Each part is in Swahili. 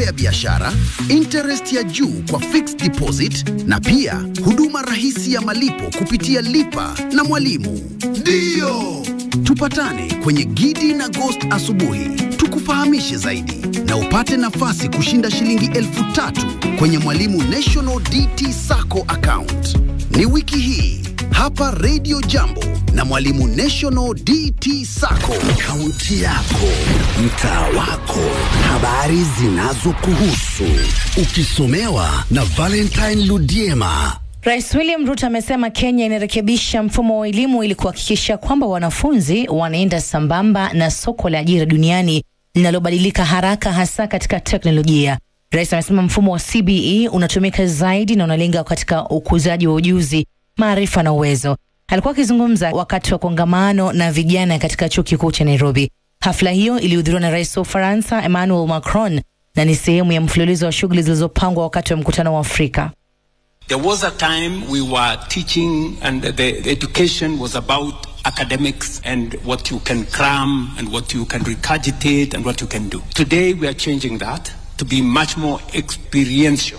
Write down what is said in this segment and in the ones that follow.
ya biashara, interest ya juu kwa fixed deposit na pia huduma rahisi ya malipo kupitia Lipa na Mwalimu. Ndiyo, tupatane kwenye Gidi na Ghost asubuhi, tukufahamishe zaidi na upate nafasi kushinda shilingi elfu tatu kwenye Mwalimu National DT Sacco account. Ni wiki hii hapa Radio Jambo na Mwalimu National DT Sacco. Kaunti yako, mtaa wako, habari zinazokuhusu, ukisomewa na Valentine Ludiema. Rais William Ruto amesema Kenya inarekebisha mfumo wa elimu ili kuhakikisha kwamba wanafunzi wanaenda sambamba na soko la ajira duniani linalobadilika haraka hasa katika teknolojia. Rais amesema mfumo wa CBE unatumika zaidi na unalenga katika ukuzaji wa ujuzi, maarifa na uwezo. Alikuwa akizungumza wakati wa kongamano na vijana katika chuo kikuu cha Nairobi. Hafla hiyo ilihudhuriwa na rais wa Ufaransa Emmanuel Macron na ni sehemu ya mfululizo wa shughuli zilizopangwa wakati wa mkutano wa Afrika. There was a time we were teaching and the, the education was about academics and what you can cram and what you can regurgitate and what you can do. Today we are changing that to be much more experiential.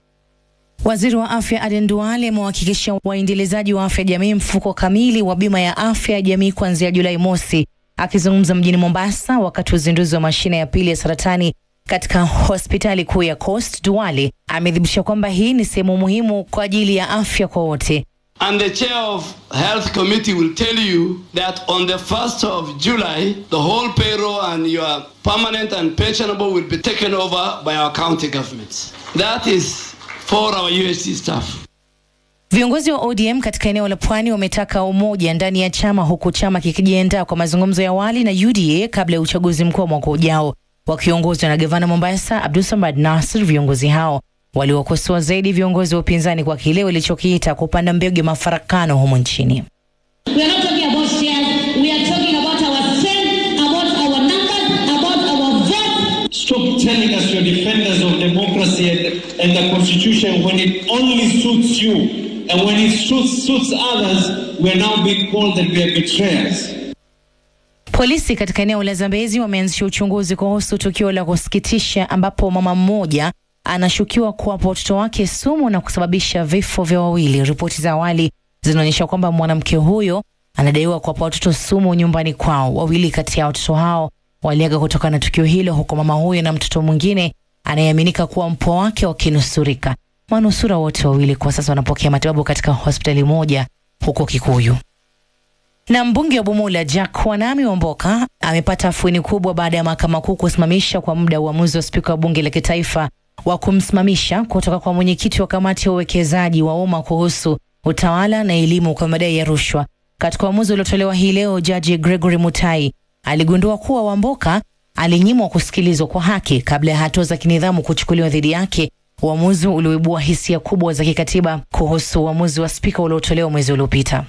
Waziri wa afya Aden Duale amewahakikishia waendelezaji wa afya jamii mfuko kamili wa bima ya afya ya jamii kuanzia Julai mosi. Akizungumza mjini Mombasa wakati wa uzinduzi wa mashine ya pili ya saratani katika hospitali kuu ya Coast, Duale amethibitisha kwamba hii ni sehemu muhimu kwa ajili ya afya kwa wote. And the chair of health committee will tell you that on the 1st of July, the whole payroll and your permanent and pensionable will be taken over by our county governments. That is for our UHC staff. Viongozi wa ODM katika eneo la Pwani wametaka umoja ndani ya chama huku chama kikijiandaa kwa mazungumzo ya awali na UDA kabla ya uchaguzi mkuu wa mwaka ujao. Wakiongozwa na gavana Mombasa Abdulsamad Nasir, viongozi hao waliwakosoa zaidi viongozi wa upinzani kwa kile walichokiita kupanda mbegu ya mafarakano humu nchini. We are not talking about shares. We are talking about our strength, about our numbers, about our vote. Stop telling us you're defenders of democracy and, and the constitution when it only suits you. And when it suits, suits others, we're now being called that we are betrayers. Polisi katika eneo la Zambezi wameanzisha uchunguzi kuhusu tukio la kusikitisha ambapo mama mmoja anashukiwa kuwapa watoto wake sumu na kusababisha vifo vya wawili. Ripoti za awali zinaonyesha kwamba mwanamke huyo anadaiwa kuwapa watoto sumu nyumbani kwao. Wawili kati ya watoto hao waliaga kutokana na tukio hilo, huku mama huyo na mtoto mwingine anayeaminika kuwa mpwa wake wakinusurika. Manusura wote wawili kwa sasa wanapokea matibabu katika hospitali moja huko Kikuyu. Na mbunge wa Bumula Jack Wanami Wamboka amepata afueni kubwa baada ya mahakama kuu kusimamisha kwa muda uamuzi wa spika wa bunge la kitaifa wa kumsimamisha kutoka kwa mwenyekiti wa kamati ya uwekezaji wa umma kuhusu utawala na elimu kwa madai ya rushwa. Katika uamuzi uliotolewa hii leo, jaji Gregory Mutai aligundua kuwa Wamboka alinyimwa kusikilizwa kwa haki kabla ya hatua za kinidhamu kuchukuliwa dhidi yake, uamuzi ulioibua hisia kubwa za kikatiba kuhusu uamuzi wa spika uliotolewa mwezi uliopita.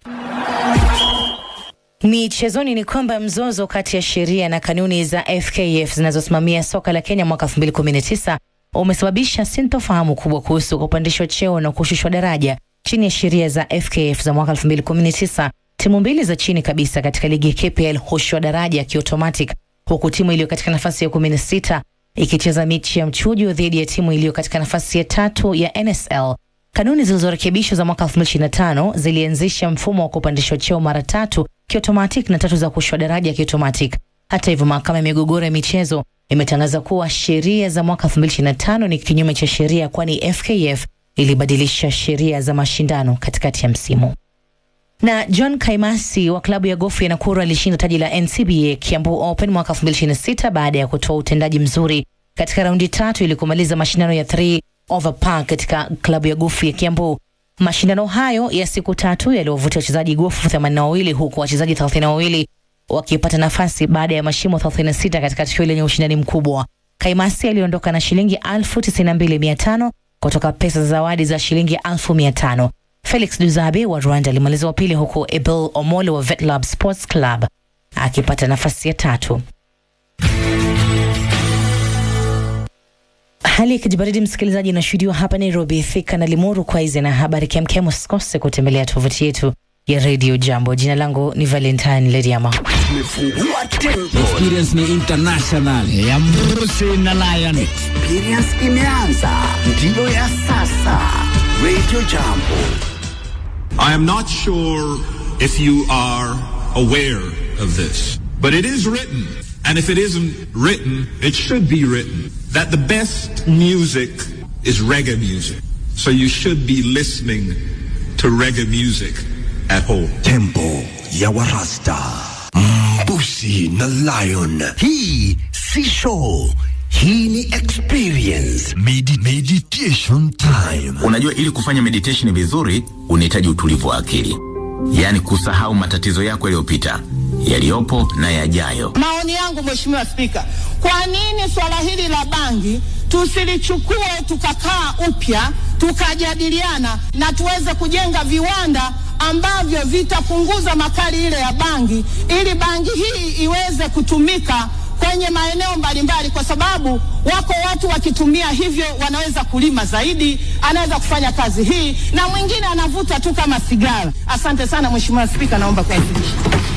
Michezoni ni kwamba mzozo kati ya sheria na kanuni za FKF zinazosimamia soka la Kenya mwaka 2019 umesababisha sintofahamu kubwa kuhusu kupandishwa cheo na kushushwa daraja chini ya sheria za FKF za mwaka 2019. Timu mbili za chini kabisa katika ligi ya KPL hushushwa daraja kiotomatic, huku timu iliyo katika nafasi ya 16 ikicheza mechi ya mchujo dhidi ya timu iliyo katika nafasi ya tatu ya NSL. Kanuni zilizorekebishwa za mwaka 2025 zilianzisha mfumo wa kupandishwa cheo mara tatu kiotomatic na tatu za kushushwa daraja kiotomatic. Hata hivyo, mahakama ya migogoro ya michezo imetangaza kuwa sheria za mwaka 2025 ni kinyume cha sheria, kwani FKF ilibadilisha sheria za mashindano katikati ya msimu. Na John Kaimasi wa klabu ya gofu ya Nakuru alishinda taji la NCBA Kiambu Open mwaka 2026 baada ya kutoa utendaji mzuri katika raundi tatu ili kumaliza mashindano ya 3 over par katika klabu ya gofu ya Kiambu. Mashindano hayo ya siku tatu yaliwavutia wachezaji gofu 82 huku wachezaji 32 wakipata nafasi baada ya mashimo 36 katika tukio lenye ushindani mkubwa. Kaimasi aliondoka na shilingi 92500 kutoka pesa za zawadi za shilingi 1500. Felix Duzabe wa Rwanda alimaliza wa pili huku Ebel Omole wa Vetlab Sports Club akipata nafasi ya tatu. Hali ya kijibaridi msikilizaji, inashuhudiwa hapa Nairobi, Thika na Limuru. Kwa hizi na habari kemkem, usikose kutembelea tovuti yetu ya Radio Jambo. Jina langu ni Valentine Leriama. Tumefungua tempo, Experience ni international ya Mrusi na Lion. experience imeanza, ndiyo ya sasa. Radio Jambo. I am not sure if you are aware of this, but it is written, and if it isn't written, it should be written, that the best music is reggae music. So you should be listening to reggae music at home. Tempo ya Warasta, Mbusi na Lion. Hii si show, hii ni experience. Medi meditation time. Unajua, ili kufanya meditation vizuri unahitaji utulivu wa akili, yaani kusahau matatizo yako yaliyopita, yaliyopo na yajayo. Maoni yangu Mheshimiwa Spika, kwa nini swala hili la bangi tusilichukue tukakaa upya tukajadiliana na tuweze kujenga viwanda ambavyo vitapunguza makali ile ya bangi ili bangi hii iweze kutumika kwenye maeneo mbalimbali, kwa sababu wako watu wakitumia hivyo wanaweza kulima zaidi, anaweza kufanya kazi hii, na mwingine anavuta tu kama sigara. Asante sana Mheshimiwa Spika, naomba kuwasilisha.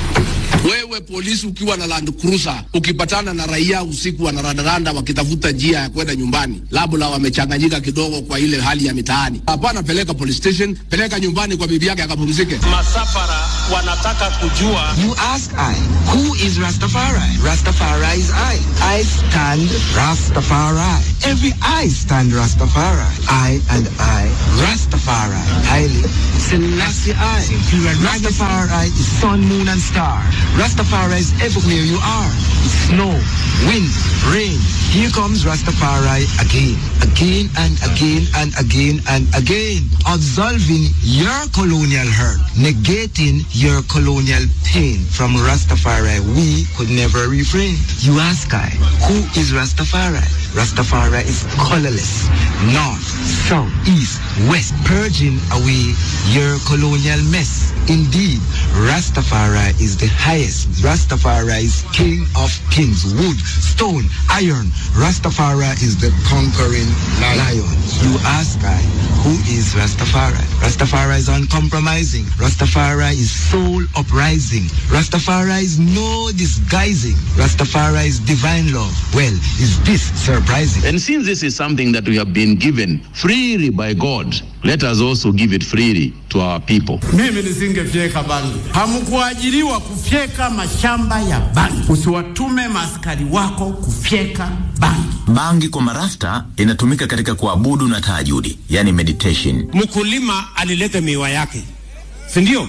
Wewe polisi ukiwa na Land Cruiser ukipatana na raia usiku wanarandaranda wakitafuta njia ya kwenda nyumbani, labda wamechanganyika kidogo kwa ile hali ya mitaani, hapana, peleka police station, peleka nyumbani kwa bibi yake akapumzike. Masafara wanataka kujua You ask I, who is Rastafari? Rastafari is I. I stand Rastafari. Every I stand Rastafari. I and I, Rastafari. Haile Selassie I. Rastafari is sun, moon and star. Rastafari is everywhere you are. Snow, wind, rain. Here comes Rastafari again, again and again and again and again. Absolving your colonial hurt, negating your colonial pain. From Rastafari, we could never refrain. You ask I, who is Rastafari? Rastafari is colorless, north, south, east, west, purging away your colonial mess. Indeed, Rastafari is the highest. Rastafari is king of kings, wood, stone, iron. Rastafari is the conquering lion. You ask I, who is Rastafari? Rastafari is uncompromising. Rastafari is soul uprising. Rastafari is no disguising. Rastafari is divine love. Well, is this surprising? And since this is something that we have been given freely by God, let us also give it freely to our people. Mimi nisingefyeka bangi. Hamkuajiriwa kufyeka mashamba ya bangi. Usiwatume maaskari wako kufyeka bangi. Bangi kwa marasta inatumika katika kuabudu na tahajudi, yani meditation. mkulima alileta miwa yake, si ndio?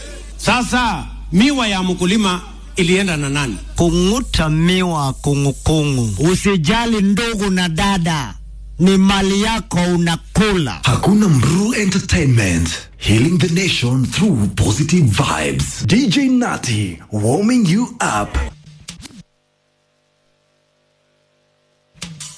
Sasa miwa ya mkulima ilienda na nani? Kung'uta miwa kungukungu. Usijali ndugu na dada, ni mali yako unakula. Hakuna Mru Entertainment. Healing the nation through positive vibes. DJ Nati warming you up.